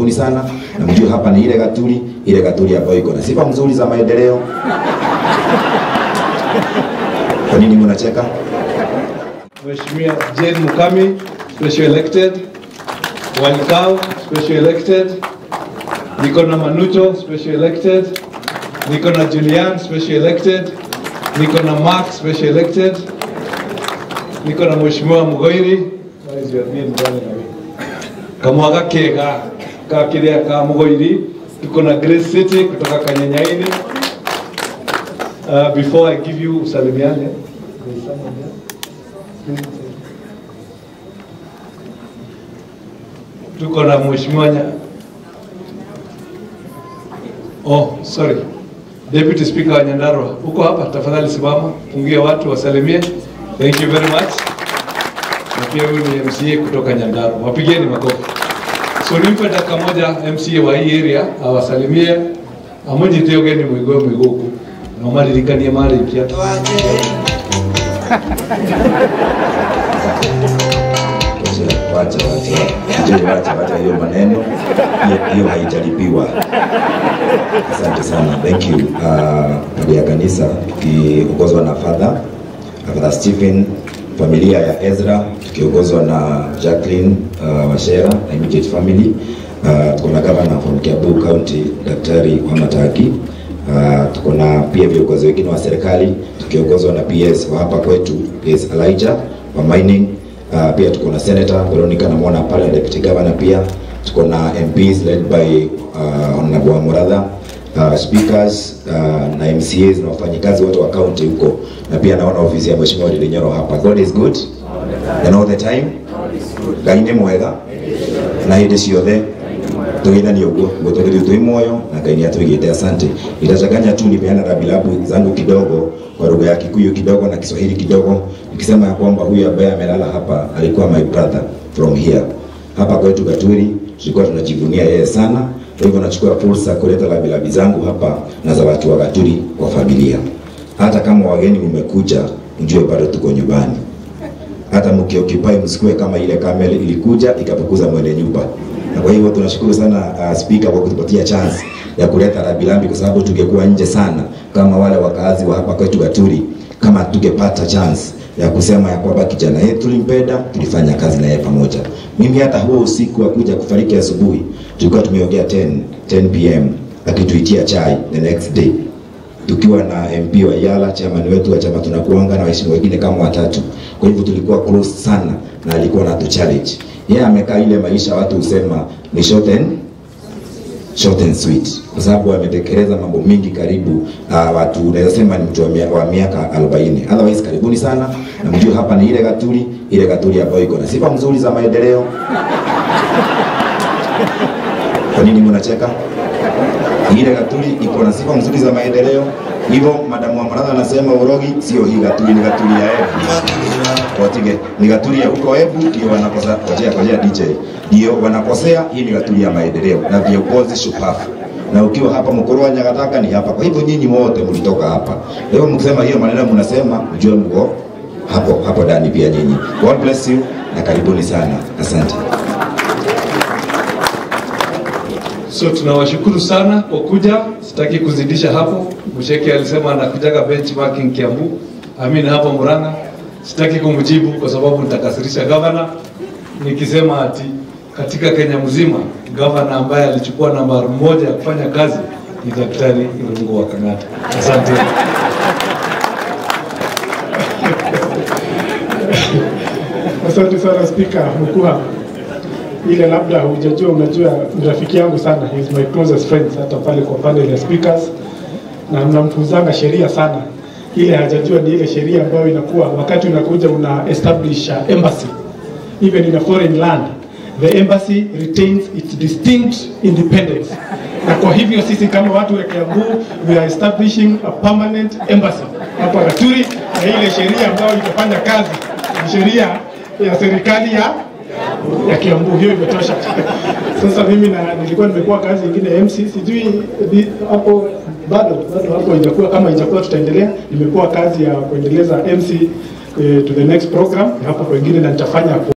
karibuni sana, na mjue hapa ni ile Gaturi, ile Gaturi ambayo iko na sifa mzuri za maendeleo. Kwa nini mnacheka? Mheshimiwa Jane Mukami, special elected. Walikau, special elected. Niko na Manucho, special elected. Niko na Julian, special elected. Niko na Mark, special elected. Niko na Mheshimiwa Mugoiri. Where is your name, darling? Kamwaga Kega, ka kiria ka Mugoiri. Tuko na Grace City kutoka Kanyanyaini. Uh, before I give you usalimiane, there is someone there. tuko na mheshimiwa nya... oh, sorry deputy speaker wa Nyandarua uko hapa, tafadhali simama, pungia watu wasalimie. Thank you very much. Na pia huyu ni MCA kutoka Nyandarua, wapigeni makofi. So nimpe dakika moja MCA wa hii area awasalimie, amujite ugeni mwigo mwiguku na umaririkanie marikia Wacha, wacha, Njoo, wacha, wacha hiyo maneno, hiyo hiyo haijalipiwa. Asante sana, thank you. Uh, ya kanisa tukiongozwa na Father Father Stephen, familia ya Ezra tukiongozwa na Jacqueline uh, Washera na immediate family. Uh, tuko na governor from Kiambu County Daktari Wamataki. Uh, tuko na pia viongozi wengine wa serikali tukiongozwa na PS wa hapa kwetu PS Elijah wa mining Uh, pia tuko na Senator Veronica namwona pale deputy governor pia tuko na MPs led by uh, Honorable Muratha uh, speakers uh, na MCAs na wafanyikazi wote wa county huko, na pia naona ofisi ya Mheshimiwa Ndindi Nyoro hapa. God is good and all the time Ngai nĩ mwega na hĩndĩ ciothe tũgeithanie ũguo gũtũgĩthiĩ twĩ muoyo na Ngai nĩ atũigĩte. Asante. Nitachanganya tu nipeana rabilabu zangu kidogo kwa lugha ya Kikuyu kidogo na Kiswahili kidogo, nikisema ya kwamba huyu ambaye amelala hapa alikuwa my brother from here. Hapa kwetu Gatwiri tulikuwa tunajivunia yeye sana, kwa hivyo nachukua fursa kuleta rabilabi zangu hapa na za watu wa Gatwiri kwa familia. Hata kama wageni mmekuja, mjue bado tuko nyumbani. Hata mkioccupy msikue kama ile kamera ilikuja ikafukuza mwene nyumba. Na kwa hivyo tunashukuru sana uh, speaker kwa kutupatia chance ya kuleta rabilambi, kwa sababu tungekuwa nje sana kama wale wakazi wa hapa kwetu Gaturi, kama tungepata chance ya kusema ya kwamba kijana yetu tulimpenda, tulifanya kazi naye pamoja. Mimi hata huo usiku wa kuja kufariki asubuhi, tulikuwa tumeongea 10 10 pm akituitia chai the next day tukiwa na MP wa Yala, chairman wetu wa chama tunakuanga na waheshimiwa wengine kama watatu. Kwa hivyo tulikuwa close sana na alikuwa na tu challenge. Yeye amekaa ile maisha watu husema ni short and short and sweet, kwa sababu ametekeleza mambo mingi karibu uh, watu naweza sema ni mtu wa, mia, wa miaka 40. Otherwise karibuni sana na mjue hapa ni ile Gaturi, ile Gaturi ambayo iko na sifa mzuri za maendeleo. Kwa nini mnacheka? ile Gaturi iko na sifa mzuri za maendeleo. Hivyo madamu wa Maradha anasema Urogi sio hii Gaturi, ni Gaturi ya Embu. Watige, ni Gaturi ya huko Embu ndio wanakosa kojea kojea DJ. Ndio wanakosea, hii ni Gaturi ya maendeleo na viongozi shupavu. Na ukiwa hapa mkuru wa Nyagataka ni hapa. Kwa hivyo nyinyi wote mlitoka hapa. Leo mkisema hiyo maneno mnasema, mjue mko hapo hapo ndani pia nyinyi. God bless you na karibuni sana. Asante. So tunawashukuru sana kwa kuja, sitaki kuzidisha hapo. Msheki alisema anakujaga benchmarking Kiambu, Amin hapa Murang'a. Sitaki kumjibu kwa sababu nitakasirisha gavana nikisema ati katika Kenya mzima gavana ambaye alichukua nambari moja ya kufanya kazi ni Daktari Irungu wa Kang'ata. Asante. Asante sana Spika Mkua, ile labda hujajua, unajua ni rafiki yangu sana, he is my closest friends, hata pale kwa panel ya speakers, na mnamfunzanga sheria sana. Ile hajajua ni ile sheria ambayo inakuwa wakati unakuja una establish uh, embassy even in a foreign land the embassy retains its distinct independence na kwa hivyo sisi kama watu wa Kiambu we are establishing a permanent embassy hapa Gaturi, na ile sheria ambayo itafanya kazi ni sheria ya serikali ya ya Kiambu, hiyo imetosha. Sasa mimi na nilikuwa nimekuwa kazi nyingine ya MC, sijui di- hapo bado bado hapo ijakuwa kama ijakuwa tutaendelea. Nimekuwa kazi ya kuendeleza MC eh, to the next program hapo pengine, na nitafanya